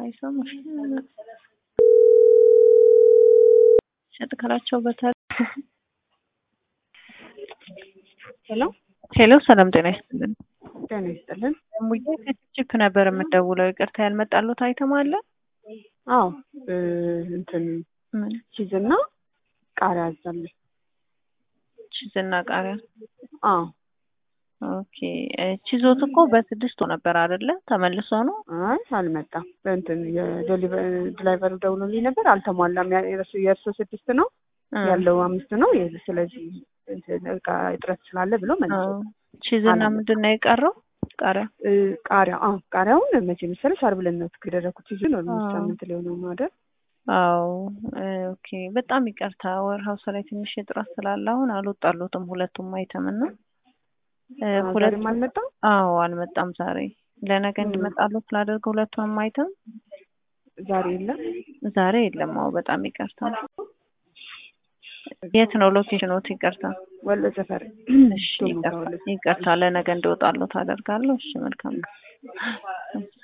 አይሰሙሽ ሸጥ ካላቸው በታል ሄሎ ሄሎ፣ ሰላም ጤና ይስጥልን። ጤና ይስጥልን። ሙዬ ከችፕ ነበር የምደውለው። ይቅርታ ያልመጣሉት አይተም አለ? አዎ እንትን ምን ቺዝና ቃሪያ አዛለሁ። ቺዝና ቃሪያ? አዎ ኦኬ። ቺዞት እኮ በስድስቱ ነበር አይደለ? ተመልሶ ነው? አይ አልመጣም። በእንትን የድራይቨሩ ደውሎልኝ ነበር። አልተሟላም። ያ- የእርሱ- የእርሱ ስድስት ነው እ ያለው አምስት ነው። የ- ስለዚህ እንትን እቃ እጥረት ስላለ ብሎ መልሶ አዎ። ቺዝና አላመጣም። ምንድን ነው የቀረው? ቃሪያ እ፣ ቃሪያ አዎ ቃሪያውን መቼ መሰለሽ ዓርብ ዕለት ነው ያደረኩት። ቺዙን ኦልሞስት አዎ። ሳምንት ሊሆነው ነው አይደል? አዎ እ፣ ኦኬ። በጣም ይቅርታ ወርሃውስ ላይ ትንሽ እጥረት ስላለ አሁን አልወጣሉትም ሁለቱም አይተም እና እ፣ አዎ፣ ሁለት ዛሬም አልመጣም። አዎ አልመጣም ዛሬ ለነገ እ። እንዲመጣሉት ላደርግ ሁለቱንም አይተም ዛሬ የለም። ዛሬ የለም። አዎ በጣም ይቅርታ። የት ነው ሎኬሽኖት? ይቅርታ። ወሎ ሰፈር እሺ ቶሎ ይቅርታ ከወሎ ይቅርታ። ለነገ እንዲወጣሉት አደርጋለሁ። እሺ መልካም